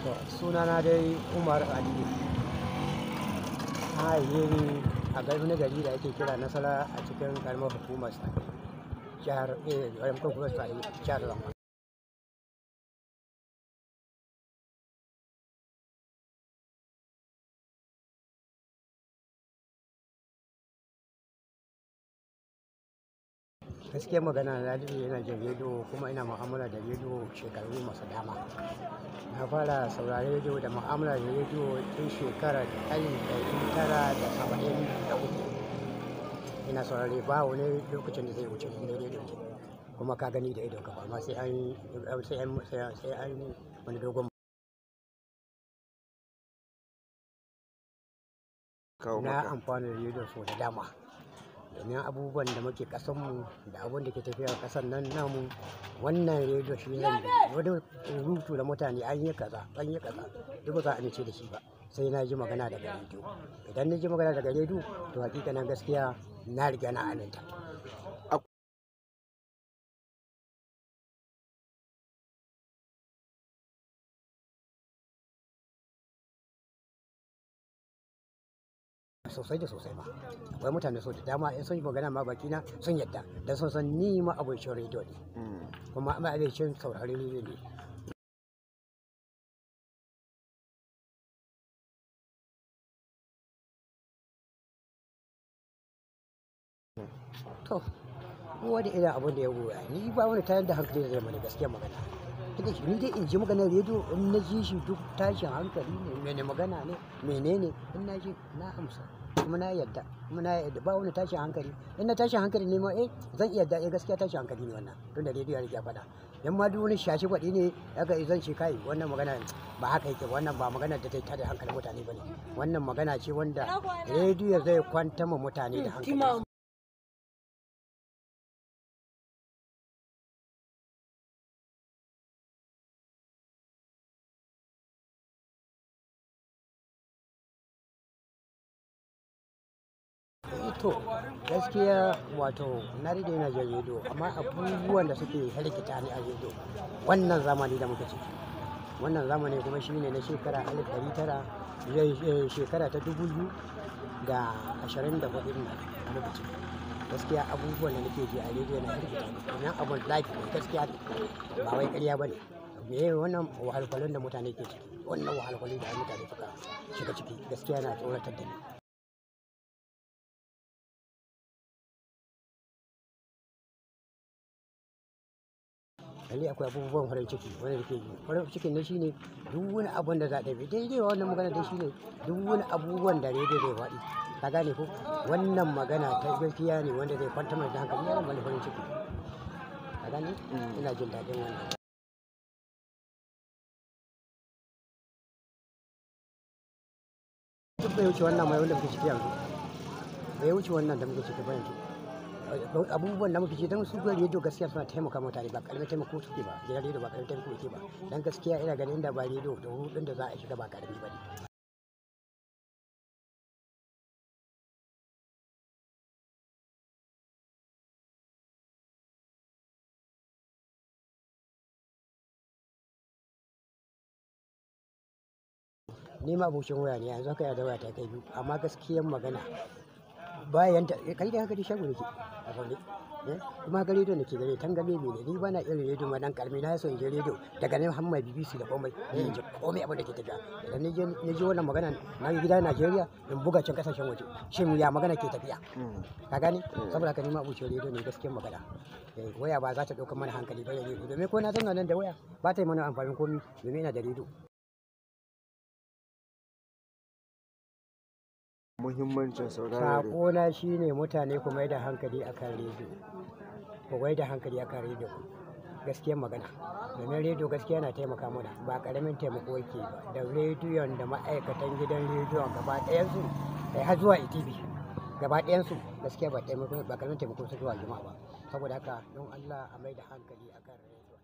To, sunana dai Umar Aliyu. An haife ni a garin wani gari da ake kira Nasara a cikin karamar hukumar Sani. Jihar eh, karamar hukumar Sani, jihar Zamfara. gaskiyar magana na daɗe yana jin rediyo kuma ina mu'amala da rediyo shekaru masu dama na fara saurari rediyo da mu'amala da rediyo tun shekarar alif ɗari tara da saba'in da uku ina saurari ba wani lokacin da zai wuce inda rediyo ce kuma ka gani da idon ka ba amma sai an sai an sai an wani dogon kawo na maka amfani da rediyo so da dama domin abubuwan da muke kasanmu da abun da ke tafiya a kasan nan namu wannan rediyo shi ne wani rubutu da mutane an yi kaza an yi kaza duk ba za a amince da shi ba sai na ji magana daga rediyo idan na ji magana daga rediyo to hakikanin gaskiya na riga na aminta sosai da sosai ma akwai mutane so da dama in sun yi magana ma bakina sun yadda don sun san ni ma abokin rediyo ne Mm. kuma ma abokin saurari rediyo ne to kowa da irin abin da ya goya ni ba wani tayar da hankali da zai mana gaskiyar magana Tunda shi ni dai in ji maganar rediyo in na ji shi duk tashin hankali ne mene magana ne menene in na ji na amsa kuma na yadda kuma na yadda ba wani tashin hankali in na tashin hankali ne ma eh zan iya yadda eh gaskiya tashin hankali ne wannan tunda rediyo ya riga faɗa in ma duk wani shashi faɗi ne aka zan ce kai wannan magana ba haka yake ba, wannan ba magana da ta tada hankalin mutane ba ne wannan magana ce wanda rediyo zai kwanta ma mutane da hankali to gaskiya wato na rage yana jin rediyo amma abubuwan da suke harkita ni a rediyo wannan zamani da muka ciki wannan zamani kuma shine na shekara alif ɗari tara zai- shekara ta dubu biyu da ashirin da hudu na a muka ciki gaskiya abubuwan da nake ji a rediyo na harkita ni domin abun life ne gaskiya ne ba wai ƙarya ba ne me wannan wahalhalun da mutane ke ciki wannan wahalhalun da mutane suka shiga ciki gaskiya na tsoratar da ni lalle akwai abubuwan farin ciki wanda ke yi farin cikin na shine duk wani abun da za a ɗabi daidai wa wannan magana dai shine duk wani abubuwan da rediyo zai faɗi ka gane ko wannan magana ta gaskiya ne wanda zai kwantar mai da hankali yana mana farin ciki ka gane ina jin daɗin wannan duk bai wuce wannan mai wanda muke ciki yanzu bai wuce wannan da muke ciki ba yanzu abubuwan da muke ci don su gwari rediyo gaskiya suna taimaka mutane ba karamin taimako suke ba gidan rediyo ba karamin taimako suke ba dan gaskiya ina ganin da ba rediyo da hudun da za a shiga ba karami ba ne ni ma abokin waya ne yanzu haka ya da waya ta kai biyu amma gaskiyan magana bayan ta kai da haka dai shago nake a zaune eh, kuma haka rediyo nake gare tangame ne ni ba na irin rediyo ma dan karmi na so in je rediyo daga nan har mai BBC da komai ne in ji komai abin da ke tafiya idan ni je ni je wannan magana na yi gida Najeriya in buga can kasashen waje shin ya magana ke tafiya Mm. ka gane saboda haka ni ma abucin rediyo ne gaskiyar magana Eh, waya ba za ta ɗaukar mana hankali ba rediyo domin ko na zauna nan da waya ba ta yi mana amfanin komi domin ina da rediyo muhimmancin sauraron rediyo Saƙona shi ne mutane ku mai da hankali a kan rediyo. Ku mai da hankali a kan rediyo. Gaskiyar magana. Domin rediyo gaskiya na taimaka mana ba ƙaramin taimako yake ba. Da rediyon da ma'aikatan gidan rediyon gaba ɗayansu kai har zuwa ITV. Gaba ɗayansu gaskiya ba taimako ba ƙaramin taimako su zuwa jama'a ba. Saboda haka don Allah a mai da hankali a kan rediyo.